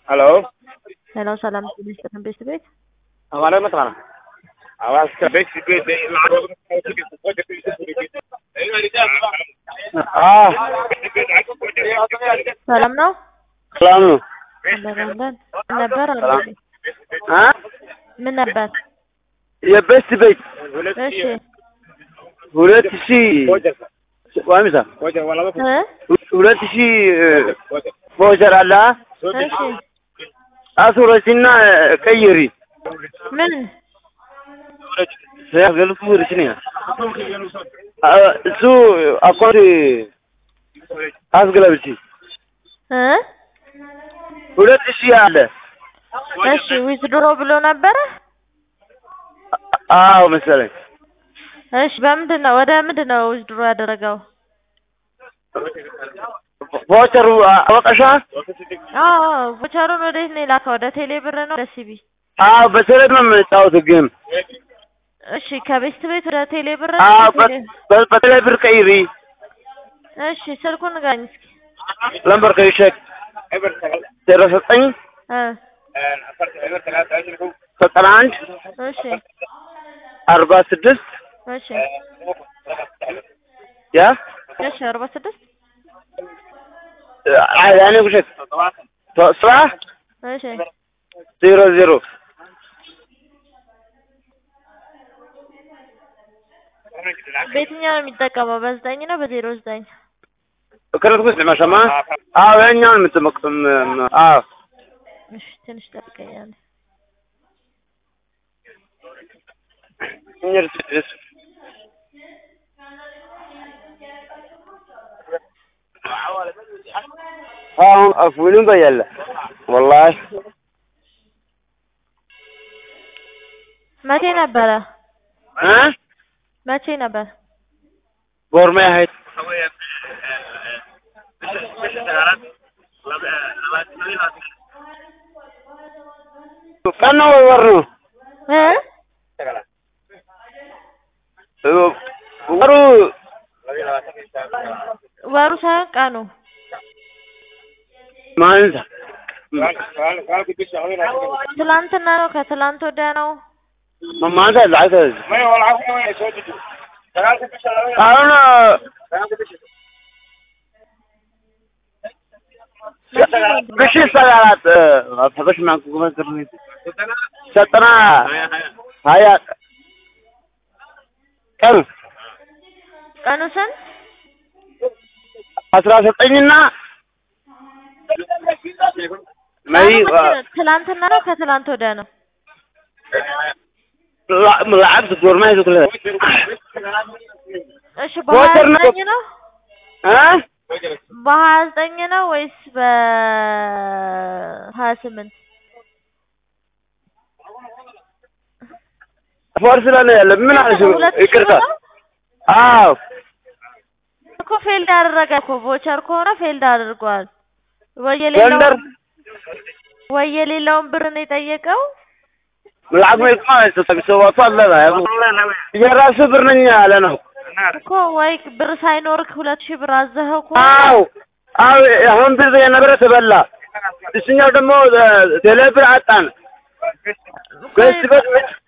Hello? Hello, salaam alaikum ቤት ቤት Hawale mataqaana Hawaaska besi besi Ah ሰላም ነው ሰላም ነው እንደናለን ምን ነበር አለ አ ምን ነበር የቤስት ቤት እሺ ሁለት ሺህ ዋሚሳ እ ሁለት ሺህ ቮቸር አለ እሺ አሱረችና ቀይሪ ምን ሲያገልፉ ርችኔ እሱ አካውንት አስገለብቺ እ ሁለት ሺህ አለ እሺ ዊዝድሮ ብሎ ነበረ አዎ መሰለኝ እሺ በምንድን ነው ወደ ምንድን ነው ዊዝድሮ ያደረገው ቮቸሩ አወቀሻ አዎ ቮቸሩን ወዴት ነው የላከው ወደ ቴሌ ብር ነው ወደ ሲቢ አዎ በተለይ ነው የምንጫወተው ግን እሺ ከቤስት ቤት ወደ ቴሌ ብር ነው አዎ ቴሌ- በ- በተለይ ብር ቀይሪ እሺ ስልኩን ንገረኝ እስኪ ለምበር ከይሸክ ዜሮ ዘጠኝ እ ዘጠና አንድ እሺ አርባ ስድስት እሺ ያ እሺ አርባ ስድስት ያኔ ውሸት ስራ እሺ ዜሮ ዜሮ በየትኛው ነው የሚጠቀመው በዘጠኝ ነው በዜሮ ዘጠኝ ክረት ውስጥ መሸማ አዎ ያኛውን የምትመቅም አዎ እሺ ትንሽ ጠብቀኛል አሁን አፍዊሉን በያለ ወላሂ መቼ ነበረ እ መቼ ነበር ጎርሜ ሀይት ቀን ነው ወይ ወር ነው እ ወሩ ወሩ ሳይሆን ቀኑ ማለት ትላንትና ነው ከትላንት ወዲያ ነው ማንሳ ዛይተ አሁን ብሽ ሰላላት ፈበሽ ማንኩ ጉመዝር ዘጠና ሀያ ቀን ቀኑ ስንት አስራ ዘጠኝና መይ ቀኑ መቼ ነው? ትላንትና ነው ከትላንት ወዲያ ነው لعبت الدورماي كلها እሺ በሀያ ቮተር ነው። ዘጠኝ ነው ها በሀያ ዘጠኝ ነው ወይስ በሀያ ስምንት ፎርስ ላይ ያለ ምን አለሽ ሁለት ሺህ ይቅርታ ነው? አዎ እኮ ፌልድ አደረገ እኮ ቮቸር ከሆነ ፌልድ አድርጓል ወይ ጎንደር የሌለውን ወይ የሌለውን ብር ነው የጠየቀው لعب ما يسمع تسوى طلع የራሱ ብር ነኝ ያለ ነው እኮ ወይ ብር ሳይኖርክ ሁለት ሺህ ብር አዘኸው ከሆነ አዎ አዎ አሁን ብር የነበረ ተበላ እሱኛው ደግሞ ቴሌ ብር አጣን እኮ በስ በስ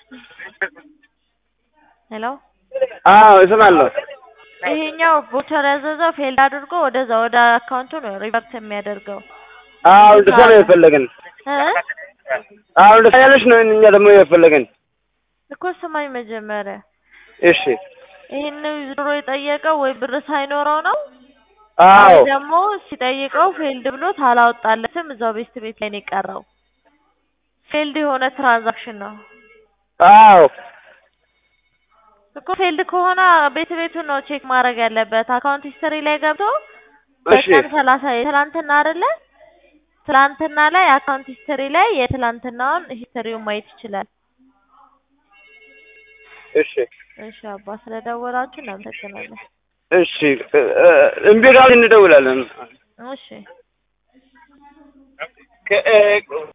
ሄሎ አዎ እሰማለሁ ይሄኛው ቮቸር ያዘዘው ፌልድ አድርጎ ወደዛ ወደ አካውንቱ ነው ሪቨርት የሚያደርገው አዎ እንደዛ ነው የፈለገን እ አዎ እንደዛ ያለሽ ነው እኛ ደግሞ የፈለገን እኮ ስማኝ መጀመሪያ እሺ ይህን ዊዝድሮ የጠየቀው ወይ ብር ሳይኖረው ነው አዎ ወይ ደግሞ ሲጠይቀው ፌልድ ብሎት አላወጣለትም እዛው ቤስት ቤት ላይ ነው የቀረው ፌልድ የሆነ ትራንዛክሽን ነው አዎ እኮ ፌልድ ከሆነ ቤት ቤቱን ነው ቼክ ማድረግ ያለበት አካውንት ሂስትሪ ላይ ገብቶ እሺ በቀን ሰላሳ የትላንትና አይደለ ትላንትና ላይ አካውንት ሂስትሪ ላይ የትላንትናውን ሂስትሪውን ማየት ይችላል እሺ እሺ አባ ስለደወላችሁ እናመሰግናለን እሺ እምቢ ካልን እንደውላለን እሺ ከ-